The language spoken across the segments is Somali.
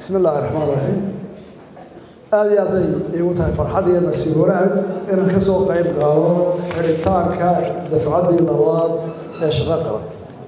bismi illaahi raxmaan raxiim aada iyo aad bay iigu tahay farxad iyo nasiib wanaag inaan ka soo qayb qaado xidhitaanka dafcaddii labaad ee shaqo qaban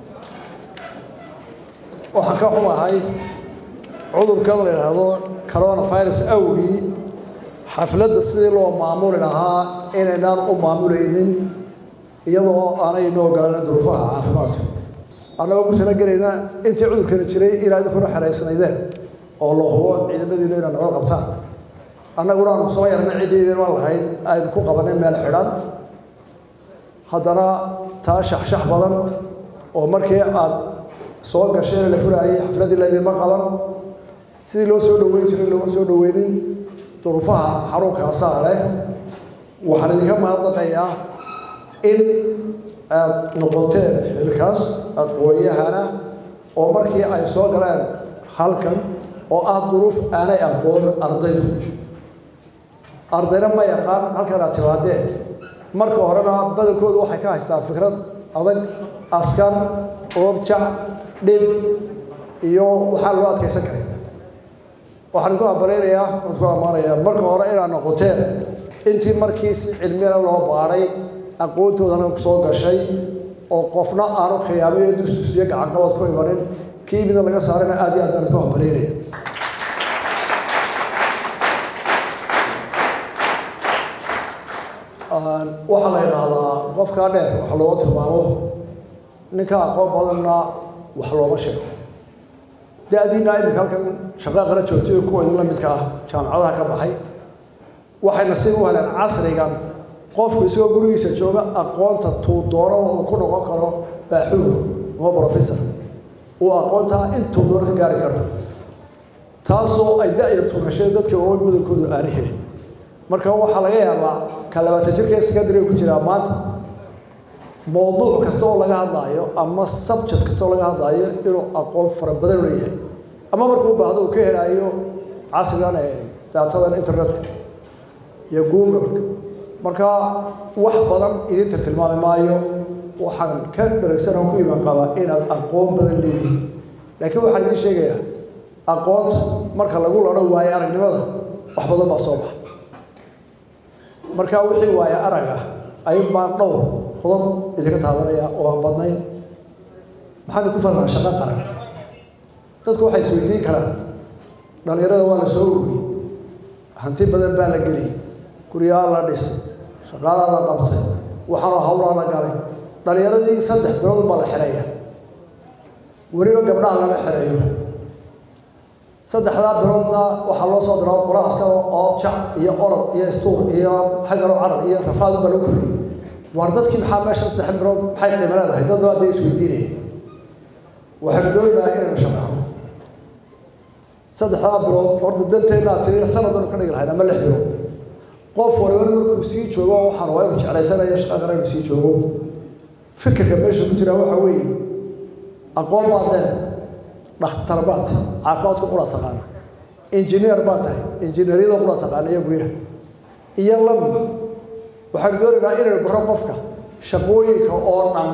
waxaan ka xumahay cudurkan la yidhaahdo coronavirus awgii xafladda sidii loo maamuli lahaa inaynaan u maamulaynin iyadoo aanay inoo galan duruufaha caafimaadka annagoo ku talagelayna intii cudurkani jiray inaa idinkuna xeraysnaydeen oo la hubo ciidamadiinu inaa nabad qabtaan annaguna aanu soo yarna ciddaydan waan lahayd aynu ku qabanay meel xidhan haddana taa shaxshax badan oo markii aad soo gasheen la furaayay xafladdii laydinma qaban sidii loo soo dhoweyn jiray looma soo dhoweynin duruufaha xanuunkaasaa leh waxaan idinka mahadnaqayaa in aad noqoteen xilkaas aqoon-yahana oo markii ay soo galeen halkan oo ah duruuf aanay aqoon ardaydu ardayna ma yaqaan halkan aad timaadeen marka horena badankoodu waxay ka haystaan fikrad adag askar oobjac dhib iyo waxaa loo adkaysan karay waxaan ku abalaynayaa waan ku ammaanayaa marka hore inaad noqoteen intii markii si cilmiyana loo baadhay aqoontoodana soo gashay oo qofna aanu khiyaamiyo dustus iyo gacanqabad ku imanin kii mida laga saarayna aad iyo aad baan ku ambalaynaya waxaa la yidhaahdaa qofkaa dheer wax looga tilmaamo ninka aqoon badanna wax looma sheego da-diina iminka halkan shaqaa qala joogtay oo kuwa idinla midka ah jaamacadaha ka baxay waxay nasiib u heleen casrigan qofku isagoo gurigiisa jooga aqoonta tuu doono uu ku noqon karo baaxuur ama brofessor uu aqoontaa intuu doono ka gaari karo taasoo ay da-ya tunasheen dadka oo badankoodu aana helin marka waxaa laga yaabaa ka labaatan jirka secondary ku jiraa maanta mowduuc kasta oo laga hadlaayo ama subject kasta oo laga hadlaayo inuu aqoon fara badan leeyahay ama markuu baahdo uu ka helaayo casrigan ee daatadan internetka iyo google marka wax badan idinta tilmaami maayo waxaan ka dharagsan oo ku iman qabaa inaad aqoon badan leeyihiin laakiin waxaan idiin sheegayaa aqoonta marka lagu ladho waayo aragnimada wax badan baa soo baxa marka wixii waayo arag ah ayun baan dhowr qodob idinka taabanaya oo aan badnayn maxaan ku falnaa shaqo qaran dadku waxay isweydiin karaan dhalinyarada waa la soo ururiyey hanti badan baa la geliyey guryaa la dhisay shaqaalaa la qabtay waxaana hawlaa la galay dhalinyaradii saddex bilood baa la xereeya weliba gabdhaha lama xereeyo saddexdaa biloodna waxaa loo soo diraa qura askar oo jac iyo orod iyo istuur iyo xagaro carar iyo rafaad baa lagu koriyey waar dadkii maxaa meesha saddex bilood maxay qiimo leedahay dad baa dee isweydiinaya waxaan doonayaa inaynu shaqaano saddexdaa bilood horta danteennaa tiri sanad baynu ka dhigi lahayn ama lix bilood qof waliba markuu sii joogo waxaan waa inuu jeclaysanaya shaqa qara inuu sii joogo fikirka meesha ku jira waxaa weeye aqoon baad leedahay dhakhtar baad tahay caafimaadka qura taqaana injineer baad tahay injineeryada qura taqaana iyo guryaha iyo la mid waxaan doonaynaa inaynu baro qofka shaqooyinka oo dhan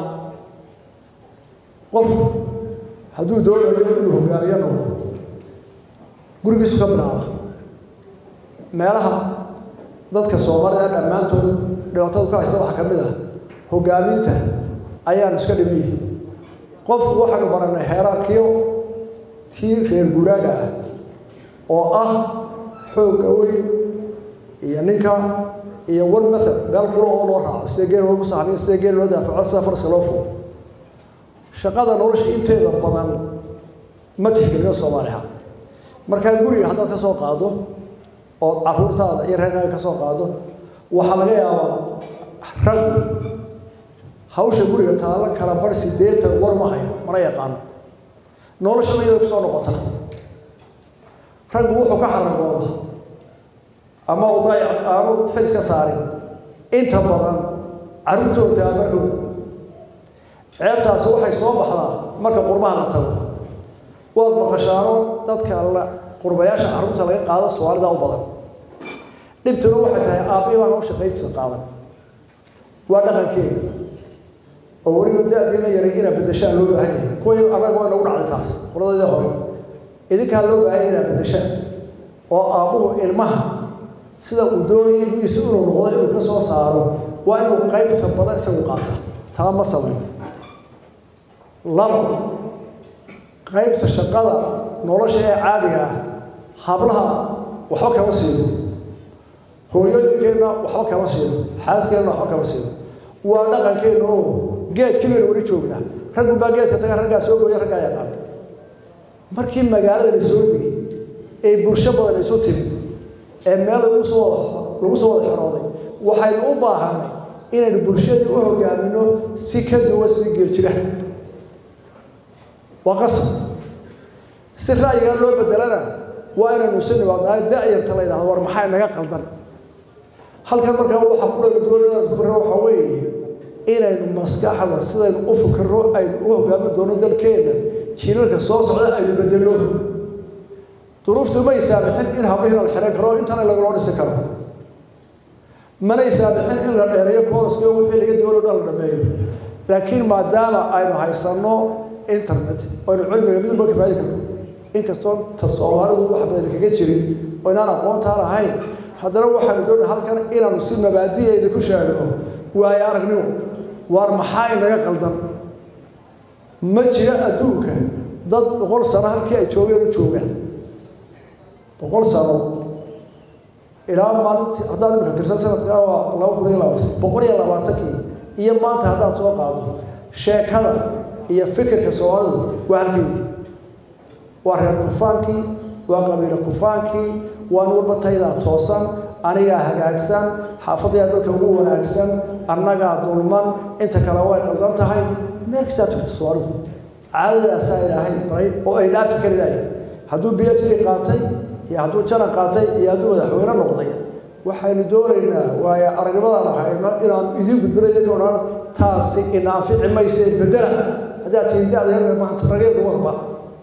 qofku hadduu doonayo inuu hogaamiyo noqdo gurigiisu ka bilaaba meelaha dadka soomaalida dhammaantood dhibaatada ka haysta waxaa ka mid ah hogaaminta ayaan iska dhimiyi qofku waxaanu baranay heeraarkiyo tii reer guraaga ah oo ah xoogga weyn iyo ninka iyo one method meel quro oo loo raaco sida geel loogu sahmiyo sida geel loo daafaco sida faraska loo fugo shaqada nolosha inteeda badan ma tixgeliyo soomaaliha markaa guriga haddaad ka soo qaado ood caruurtaada iyo reerkaaga ka soo qaado waxaa laga yaabaa rag hawsha guriga taalla kala bar sideetan war ma hayo mana yaqaano noloshana iyada kusoo noqota raggu wuxuu ka xaragooda ama uday aanu xil iska saarin inta badan carruurtooda taabarkooda ceebtaasi waxay soo baxdaa marka qurbaha la tago waad maqashaano dadka la qurbayaasha carruurta laga qaado soomaalida u badan dhibtuna waxay tahay aabbii baan u shaqayntiisa qaadan waa dhaqankeeda oo weliba da-diina yaray inaa bedeshaan loo baahan yahay kuwa annaga waa nagu dhacday taas qoladayda hore idinkaa loo baahaya inaad bedeshaan oo aabbuhu ilmaha sida uu doonaya ilmihiisa inuu noqdo inuu ka soo saaro waa inuu qaybta badan isagu qaata taa ma samayn laba qaybta shaqada nolosha ee caadiga ah hablaha waxba kama siino hooyooyinkeenna waxba kama siino xaaskeenna waxba kama siino waa dhaqankeenna oo geedkii baynu weli joognaa raggu baa geedka taga raggaa soo gooya raggaa yaqaan markii magaalada la soo degay ee bulsho badan isu timid ee meel lagu soo lagu soo wada xorooday waxaynu u baahanay inaynu bulshadii u hogaamino si ka duwan sii geeljira waa qasab si ra'yigaa loo bedelana waa inaynu isu nimaadnaa da-yarta la yidhahdo war maxaa inaga qaldan halkan markaa waxa ku dhaga doonaa ku barra waxaa weeye inaynu maskaxda sidaynu u fikirro aynu u hogaamin doono dalkeena jiilalka soo socda aynu bedelno duruuftu may saamixin in hablihii la xiran karo intana laguloo dhisi karo manay saamixin in la dheereeyo booliska wixii laga doono dhan la dhameeyo laakiin maadaama aynu haysanno internet aynu cilmiga midba ka faadi karno inkastoo ta soomaalidu wax badan kaga jirin oo inaan aqoontaan ahayn haddana waxaanu doonay halkan inaanu si mabaadi'eeda ku sheegno waayo aragnimo waar maxaa inaga qaldan ma jira adduunka dad boqol sano halkii ay joogeen u joogaan boqol sano ilaa maalintii haddaad imika tirsan sanadkaa waa laba kun iyo labaatan boqol iyo labaatankii iyo maanta haddaad soo qaado sheekada iyo fikirka soomaalidu waa halkeedii waa reer kufaankii waa qabiilo kufaankii waa nuurba taydaa toosan anigaa hagaagsan xaafadayaa dadka ugu wanaagsan annagaa dulman inta kale way qaldan tahay meel kastaa tugta soomaalidu caadadaasaa ilaahay baray oo ay dhaafi kari lahay hadduu b h d qaatay iyo hadduu janan qaatay iyo hadduu madaxweyne noqday waxaynu doonaynaa waayo aragnimadaan hayno inaan idiin gudbino idinka odhan taasi ina anfici mayse bedela haddaad tihiin da-da maanta rageedu wadba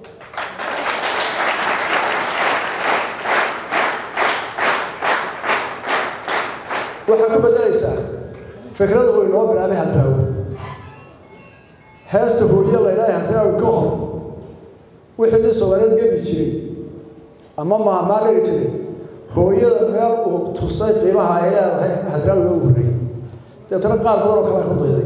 waxaa ku bedelaysaa fikrada uu inoo bilaabay hadraawi heesta hooye la ydhahay hadraawi ka hor wixii nin soomaaliyeed geli jiray ama maamaa dhigi jiray hooyada meel uu tusay qiimaha ay leedahay hadraawi loogu horreeyey deetana qaar badan oo kale ku dayday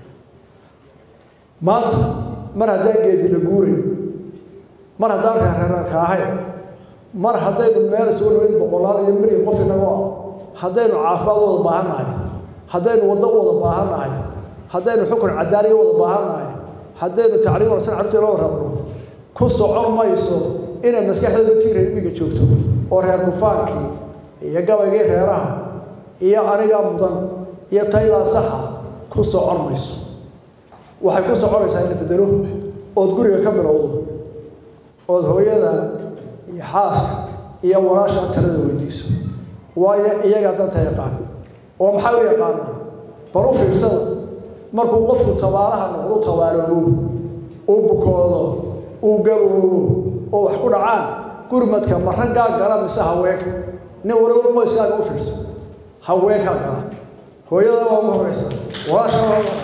maanta mar haddaan geedi la guuray mar haddaan reerreerarka ahayn mar haddaynu meel isugu nimayn boqolaal iyo milyan qof inagoo ah haddaynu caafimaad wada baahan nahay haddaynu waddo wada baahan nahay haddaynu xukun cadaaliya wada baahan nahay haddaynu tacriim wanaagsan carruurteena loo rabno ku socon mayso inay maskaxdeedu tii reer miyiga joogto oo reer kufaankii iyo gabaygii reeraha iyo anigaa mudan iyo taydaa saxa ku socon mayso waxay ku soconaysaa in la bedelo ood guriga ka bilowdo ood hooyada iyo xaaska iyo walaasha talada weydiiso waayo iyagaa danta yaqaan oo maxaa u yaqaanaa bal u fiirsada markuu qofku tabaalaha noqdo tabaaloobo uu bukoodo uu gaboobo oo wax ku dhacaan gurmadka ma raggaa gala mise haweenka nin waliba qoyskaaga u fiirso haweenkaa gala hooyada waa ugu horeysa walaasha waa ugu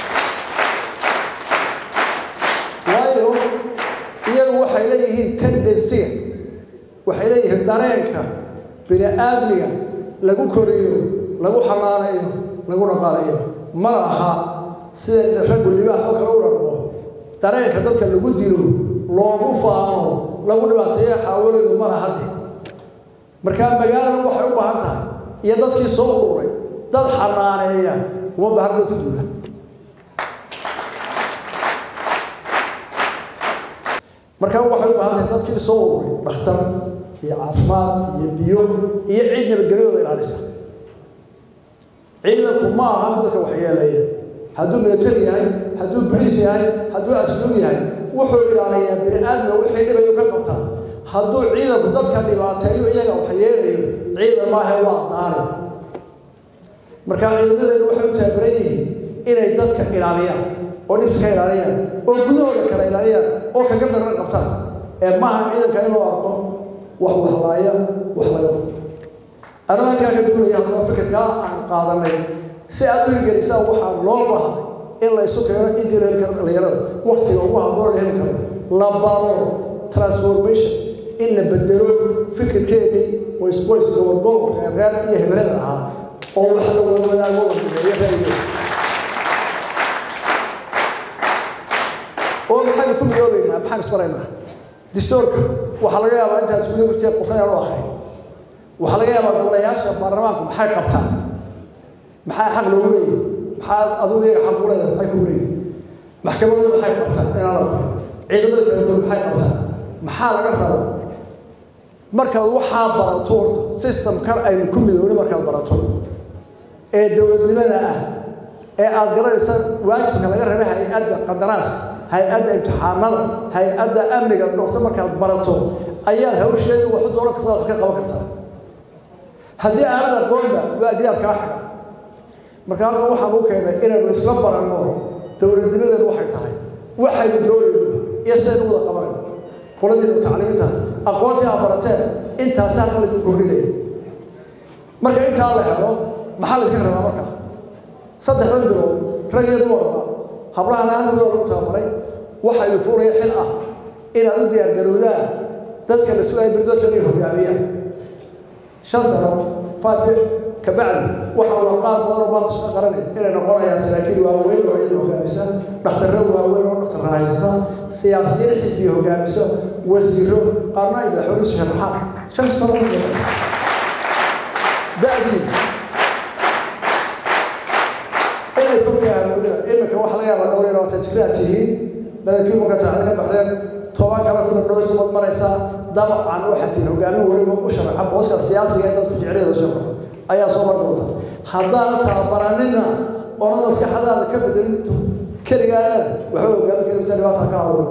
waayo iyagu waxay leeyihiin tendensiga waxay leeyihiin dareenka bini aadmiga lagu koriyo lagu xanaanayo lagu dhaqaalayo ma aha sida raggu libaax oo kale u dharmo dareenka dadka lagu dilo loogu faano lagu dhibaateeyo xaawalaydu ma laha de markaa magaalada waxay u baahan tahay iyo dadkii soo ururay dad xanaaneeya uma baahan dad ku duula markaa waxay u baahan tahay dadkii soo ururay dhakhtar iyo caafimaad iyo biyo iyo ciid nabadgelyooda ilaalisa ciidanku ma aha dadka waxyeeleeya hadduu military yahay hadduu boliis yahay hadduu asluub yahay wuxuu ilaaliyaa bini aadmiga wixii dhibayo ka qabtaa hadduu ciidanku dadka dhibaateeyo iyaga waxyeelayo ciidan maaha waa daari marka ciidamadeenu waxay u taabaran yihiin inay dadka ilaaliyaan oo dhibta ka ilaaliyaan oo gudahooda kala ilaaliyaan oo kaga darna qabtaan ee maaha ciidanka in loo arko wax wahlaaya wax laga anigu halkaa ka duulaya haddaba fikirkaa aan qaadanay si aad u hirgelisaan waxaa loo baahday in la isu keeno intii la heli karo dhalinyarada waktiga ugu habboon la heli karo la baro transformation in la bedelo fikirkeedii qoys qoys gobol gobol reer reer iyo hebelada ahaa oo wax la wada wadaago la mideeyo reeriyo oo maxaynu ku midoobeynaa maxaan isbaraynaa distoorka waxaa laga yaabaa intaas guda jirtee qofna aan u akhrin waxaa laga yaabaa golayaasha baarlamaanku maxay qabtaan maxaa xaq loogu leeyahay maxaa adigu iyaga xaq u leedahay maxay kugu leeyahay maxkamaddu maxay qabtaan inaan la barin ciidamada kala duwan maxay qabtaan maxaa laga rabo markaad waxaa barato horta systemkan aynu ku midoobnay markaad barato ee dowladnimada ah ee aad garanaysa waajibka laga rabay hay-adda qadaraaska hay-adda imtixaanada hay-adda amniga dhorto markaad barato ayaad hawsheeda waxu dooran kartaa wax ka qaban kartaa haddii aanad aqoonba waa diyaar kaa xidha marka halkan waxaan u keenay inaynu isla baranno dowladnimadeenu waxay tahay waxaynu doonayno iyo sidaynu wada qabanayno qoladiina mutacalimiinta aqoontii aad barateen intaasaa halkan lagu kordhinaya marka intaa la helo maxaa la iska rabaa marka saddexdan bilood rag iyo dumarba hablahana hal midoo lagu tababaray waxaa idin fuulaya xil ah inaad u diyaargarowdaan dadka la sugaya beri dadka inay hogaamiyaan shan sano five kabacdi waxaa waa qaar badan oo maanta shaqo qaranay inay noqonayaan saraakiil waaweyn oo ciidan hogaamisa dhakhtarro waaweyn oo dhakhtar haysata siyaasiyiin xisbiga hogaamisa wasiiro qaarna ay madaxweyne isu sharaxaan shan sano da'dii inay fogtahay weliba iminka waxa laga yaabaa dhowr iyo labaatan jiraad tihiin badankii marka jaacada ka baxdeen toban kale ku dardhow sumad maraysaa dabcan waxaad tihiin hogaamin weliba u sharaxa booska siyaasiga ee dadku jecelyada soo baxo ayaa soo mar doonta haddaana tababaranina oona maskaxadaada ka bedelin keligaada waxba hogaamin karimta dhibaata ka hawlo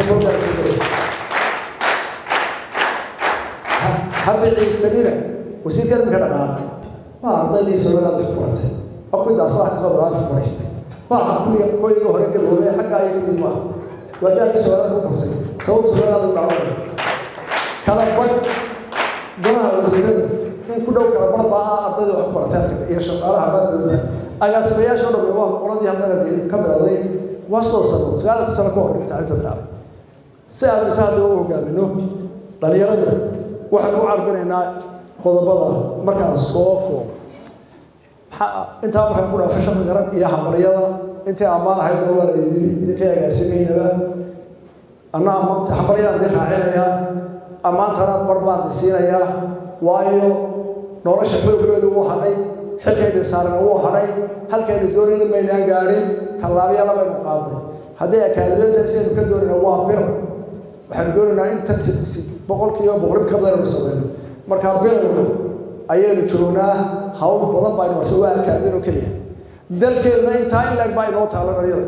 habiciisanina wasiirka imika dhaqaaqay waa ardaydii soomaaliya ku baratay waa kuwii daasaha kasoo badaan ku baraystay waa kuwii koyiga hore gaboobay xagga ay kamid maaha waa daadii soomaaliya ku bartay sabab soomaaliya u dhacday kala bad golaha wasiirada in ku dhow kala bar baa ardayda wax ku baratay iyo shaqaalaha baa dowladda agaasimayaasha oo dhan waa qoladii halkan ka bilowday waa soo sano sagaal sano ka hor dhigta inta bilaabay si aan inta hadda u hogaamino dhalinyarada waxaan u carbinaynaa qodobada markaan soo koobo intaa markaan ku dhaafay shaqi garan iyo habaryada intii ammaan ahayd waa la yidhi idinkay agaasimaynaba anna ammaanta habaryadaan idin raacinayaa ammaantana bar baan idin siinayaa waayo nolosha xooggeedu wuu hadhay xilkayda saarana wuu hadhay halkaynu doonayna maynaan gaadhin tallaabiyada baynu qaaday haddii akaadimiyanta sidaynu ka doonayna waa bir waxaanu doonaynaa inta boqolkiiba boqolib ka badan aynu sameyno markaa bilowga ayaynu joognaa hawl badan baa inoo waa akaadin oo keliya dalkeedna intaa in laeg baa inoo taalo dhalinyada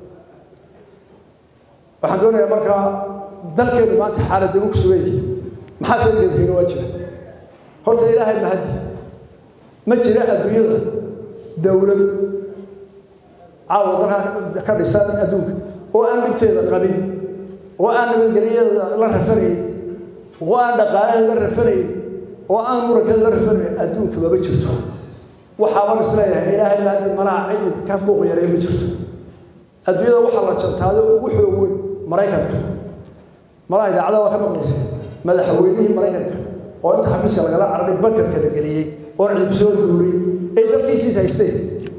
waxaan doonayaa markaa dalkeenu maanta xaalad ugu sugan yihi maxaa sadeedkiina waa jira horta ilaahay mahadi ma jira adduunyada dowlad caawa dalka ka dhisan adduunka oo aan dhibteeda qabin oo aan nabadgelyada la rafanayn oo aan dhaqaalaheeda la rafanayn oo aan murankeeda la rafanayn adduunka maba jirto waxaaban isleeyahay ilaahay mahadi malaha cidi ka buuq yaray ma jirto adduunyada waxaa la jantaado ugu xoog weyn maraykanka malaha idaacada waa ka maqlaysa madaxweynihii maraykanka oo inta xafiiska lagala cararay bankarka la geliyey oo cid ku soo duuriyey ay dalkiisiis haysteen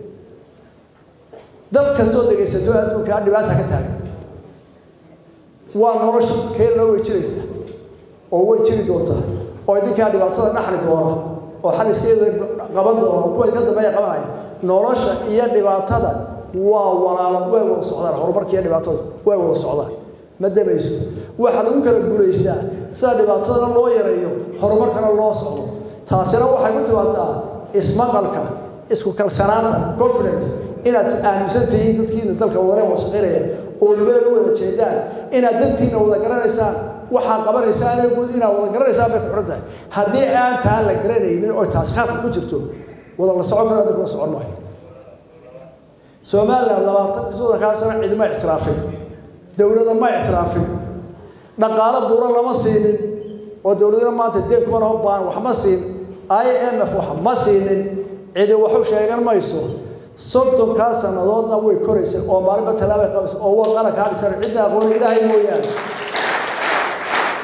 dal kastoo dhegaysato adduunka dhibaata ka taagan waa nolosha keelna way jiraysa oo way jiri doontaa oo idinkaa dhibaatada dhaxli doona oo xaliskeeda qaban doona kuwa ka dambeeya qabanaya nolosha iyo dhibaatada waa walaalo way wada socdaan horumarka iyo dhibaatada way wada socdaan ma damayso waxaa lagu kala guulaystaa sida dhibaatadana loo yareeyo horumarkana loo socdo taasina waxay ku timaadaa ismaqalka isku kalsanaanta confidence inaad aaminsan tihiin dadkiina dalka wadane wada shaqaynaya oo meel u wada jeedaan inaad dantiina wada garanaysaan waxaa qabanaysaan ee guud inaad wada garanaysaan bay ku xiran tahay haddii aan taa la garanaynin oo taasi khaafka ku jirto wada la socon karo dadka la socon maayo somaliland labaatan soddonkaa sano cidma ictiraafin dowladda ma ictiraafin dhaqaalo buuran lama siinin oo dowladana maanta deen kuma laho baan wax ma siin i m f wax ma siinin cidi waxu sheegan mayso soddonkaa sannadoodna way koraysay oo maalinba tallaabay qabaysa oo waa qalanka hadhisan cidna aqoon ilaahay mooyaane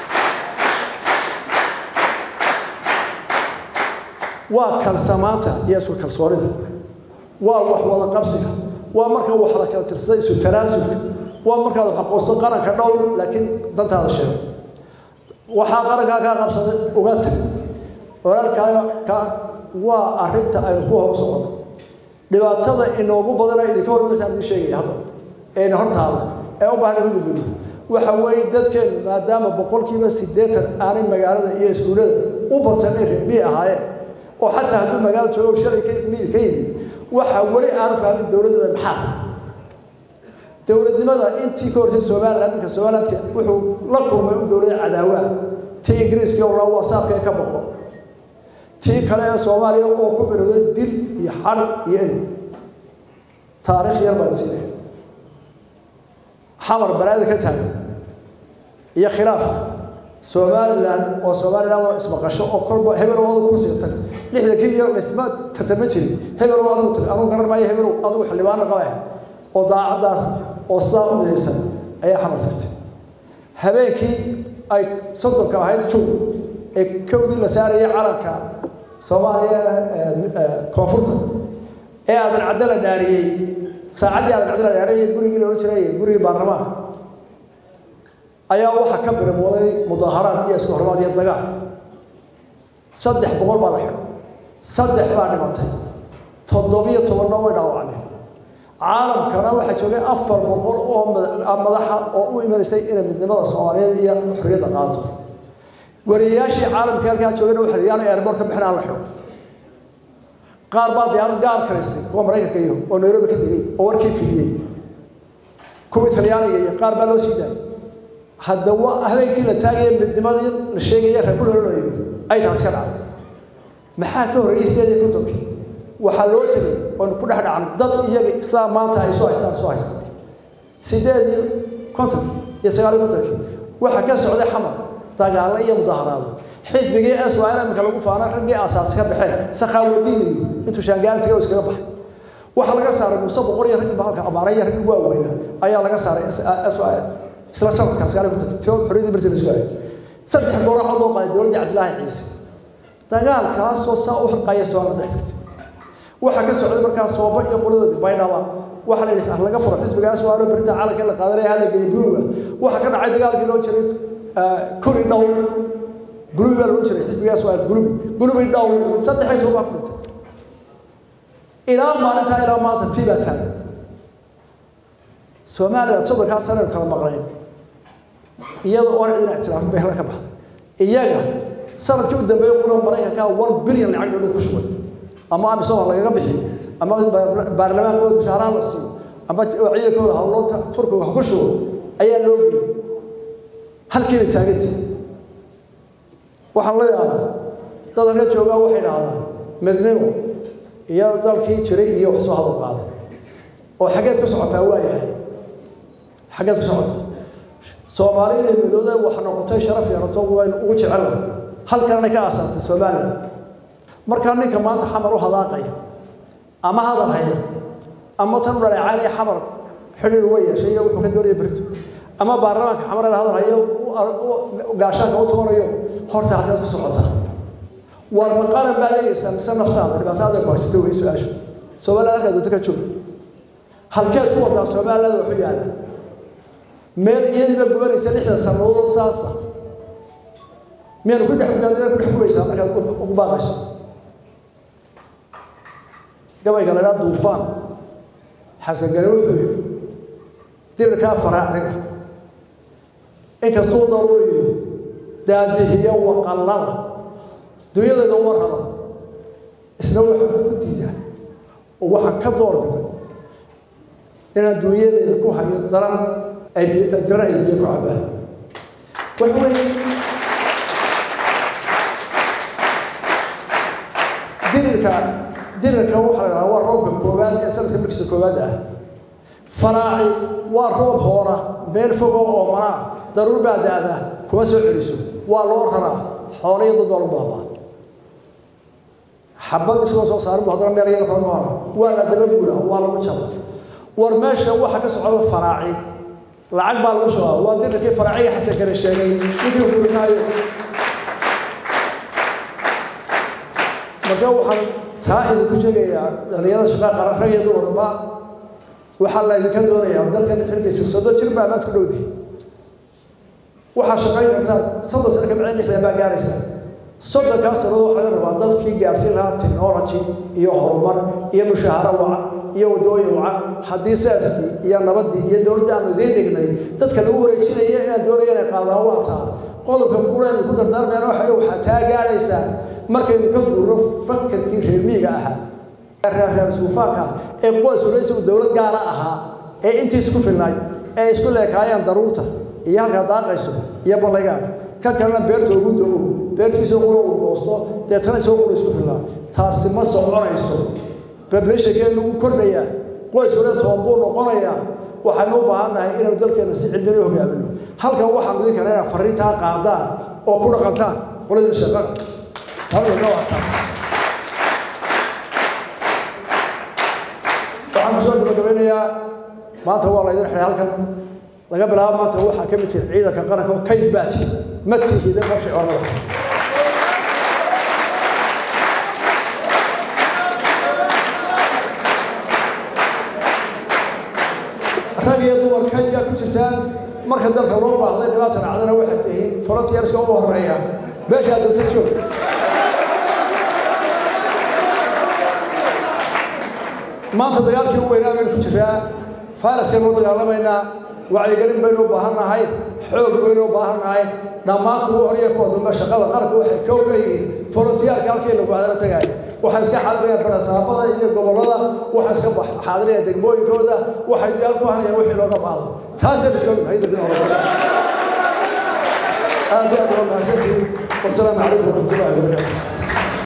waa kalsamaanta iyo isku kalsoonida waa wax wada qabsiga waa marka wax la kala tirsaday isu tanaasulka waa markaad wax aqoonsto qaranka dhow laakiin dantaada sheego waxaa qarankaa kaa qabsaday uga tag walaalkaaga ka waa arrinta aynu ku hor socono dhibaatada inoogu badana idinka hormaysaan idin sheegaya hadda eena hortaada ee u baahan in gudbino waxa weeye dadkeenu maadaama boqolkiiba siddeetan aanay magaalada iyo iskuullada u batan ay reebii ahaayeen oo xataa hadduu magaalo joogo shalay ka mid ka yimid waxa weli aanu fahmin dowladda maxaa tahay dowladnimada intii ka horsay somaliland ninka somalilandka wuxuu la kulmay u dowlada cadaawaha tii ingiriiska oo wasaabka ka boqo tii kale ee soomaaliya oo ku bilowday dil iyo xarig iyo eri taariikh yar baan siinay xamar balaada ka taagan iyo khilaafka somaliland oo somaliland oo ismaqasho oo kolba hebel oo adigu kursiga tag lixdankii iyo dhisma tartama jirin hebel oo adigu tag anugu garan maayo hebel adigu xildhibaana qaba oo daacaddaas oo sidaa u midaysan ayaa xamar tagtay habeenkii ay soddonka ahayd jug ee kowdii la saarayay calanka soomaaliya koonfurta ee aadan caddo la dhaariyey saacaddii aadan caddo la dhaariyey gurigii la odhan jiray gurigii baarlamaanka ayaa waxaa ka birimooday mudaaharaad iyo isku hormaad iyo dagaal saddex boqol baa la xidho saddex baa dhimatay toddobiyo tobanna way dhaawacmeen caalamkana waxaa joogay afar boqol oo madaxa oo u imanaysay inay midnimada soomaaliyeed iyo xorriyadda qaato wariyayaashii caalamka halkaa joogayna waxa la yaanay airboort ka bixin aan la xidho qaar baa diyaarad gaar karaysay kuwa maraykanka iyo oo nairobi ka degay oo warkii fidiyey kuwa talyaaniga iyo qaar baa loo sii daayay hadda waa habeenkii la taagaya midnimadii la sheegaya reebul hololayo ay taas ka dhacday maxaa ka horreeyey sideed iyo kontonkii waxaa loo tegay oonu ku dhex dhacnay dad iyaga saa maanta ay soo haystaan soo haysta sideed iyo kontonkii iyo sagaal iyo kontonkii waxaa ka socday xamar dagaallo iyo mudaharaado xisbigii s y imika lagu faana raggii aasaas ka baxeen sakhaawadiinayo intuu shaangaaltiga iskaga baxay waxaa laga saaray muuse boqor iyo raggii bahalka amaanay iyo raggii waaweynaa ayaa laga saaray s y isla sanadkaas sagaal iyo kontonkii tio xorriyadii barti la isku hayay saddex goora cod loo qaaday dowladdii cabdilaahi ciise dagaalkaasoo saa u xaqaya soomaaliya dhex jirtay waxaa ka socday markaa sooba iyo qoladoodii baydhaba waxaa la yidhi laga furo xisbigaas waa loo berinta caalamka la qaadanaya hala geeyo buuga waxaa ka dhacay dagaalkii loo jiray kuli dhow gulubi baa lagu jiray xisbigaas waa gulubi gulubi dhow saddexay soo baa ku dhintay ilaa maalintaa ilaa maanta tii baa taagan soomaaliya soddonkaa sanaynu kala maqnayn iyada oon cidina ictiraafin bay halka ka baxday iyaga sanadkii u dambeeyey qura maraykanka one billion lacag dhow ku shubay ama amisooma lagaga bixi ama baarlamaankooda mushaaraha la siiyo ama ciidankooda hawloonta turkiga ha ku shubo ayaa loo geeyey halkiibay taaganta waxaan la yaabaa dad halka joogaa waxay dhahdaan midnimo iyo dalkii jiray iyo wax soo hadal qaaday oo xaggeed ku socotaa waa yahay xaggeed ku socotaa soomaali inay midooda wax noqotay sharaf yeelato waynu ugu jecelahay halkanay ka aasaartay somaliland markaa ninka maanta xamar u hadaaqaya ama hadal haya ama tan u dhaleecaanaya xamar xidhiir uga yeeshay iyo wuxuu ka doonaya berito ama baarlamaanka xamar ee hadal hayo gaashaanka u toonayo horta halkaad ku socotaa war maqalan baad eegaysaa mise naftaada dhibaataada ku haysata wey su-aashu somaliland halkaad doonto ka joog halkeed ku wadaa somaliland waxu yaalla meel iyadiiba gubanaysa lixda sannadood saasa miyaanu ku dhex ku dhex gubaysaa markaad ugu baaqayso gabayga lahaa duufaan xasan gale wuxuu yidhi dirirkaa faraaciga inkastuu daruuriyo daadihiyo waqallada dunyadayda uma raro isna waxaa ku diidaa oo waxaan ka doorbiday inaan dunyadayda ku hayo daran ay daran ay biyo ku cabaan waxa weeye dirirka dirirka waxaa la dhahaa waa roobka koowaad ee sanadka markiisa koowaad ah faraaci waa roob hoora meel fogoo oo manaa daruur baa da-da kuma soo celiso waa loo raraa xoolayo dad baa lu baabaa xabad isagoo soo saarin bu haddana meel yar kala noora waa la daba guura waa lagu jaba war meesha waxa ka socda faraaci lacag baa lagu shubaa waa dirirkii faraaciga xasan kale sheegay ninkii furinaayo marka marka waxaan taa idinku sheegayaa dhalinyarada shaqaa qaran rag iyo dumarba waxaa la idinka doonayaa dalkan xilkiisa soddon jir baa maad ku dhowdahay waxaa shaqayn kartaan soddon sano ka bacdin lixdan baa gaaraysa soddonkaas sannadood waxaa laga rabaa dadkii gaarsiin lahaa technology iyo horumar iyo mushaaharo wacan iyo waddooyin wacan haddii saaskii iyo nabaddii iyo dowladda aanu idiin dhignay dadka lagu wareejinaya inaan doonaya inay qaadaan waa taa qodobka kulan ku dardaarmayana waxa waxaa taa gaaraysaa markaynu ka guurno fakarkii reer miyiga ahaa reer suufaanka ee qoys waliba isagu dowlad gaara ahaa ee intii isku filnayd ee isku leekaayeen daruurta iyo halkaa daaqayso iyo ballaygaan kan kalena beerta ugu do-o beertiisa qura uu goosto deetana isagoo qura isku filnaa taasi ma soconayso bablashankeen lagu kordhayaa qoys waliba toban buu noqonayaa waxaynu u baahan nahay inaynu dalkeena si cilmiyana u hogaamino halkan waxaan idin kale inaad fariintaa qaadaan oo ku dhaqantaan qoladii shaqada halkana waa taa waxaan kusoo gabagabeynayaa maanta waa laydin xiray halkan laga bilaabo maanta waxaa ka mid jira ciidanka qaranka oo kayd baati ma tihida qorshe oonada rag iyo dumar kaydkaa ku jirtaan marka dalka loo baahday dhibaata dhacdana waxay tihiin frontiers-ka ugu horeeya beeshaa doonta joog maanta dagaalkii u weynaa baynu ku jiraa fayraskaynu u dagaalamaynaa wacyigelin baynu u baahan nahay xoog baynu u baahan nahay dhammaan kuwa horiya kuwa dambe shaqada qaranka waxay ka ogeyihiin forontiyaalka halkii lagu hadala tagaaya waxay iska xaadirayaan barasaabada iyo gobollada waxay iska xaadirayaan degmooyinkooda waxay diyaar ku hanayaan wixii looga baahdo taasaynu joognahay dadin hore aad iyo aad waa mahadsantihiin wasalaamu calaykum waraxmatullahi wabarakaatu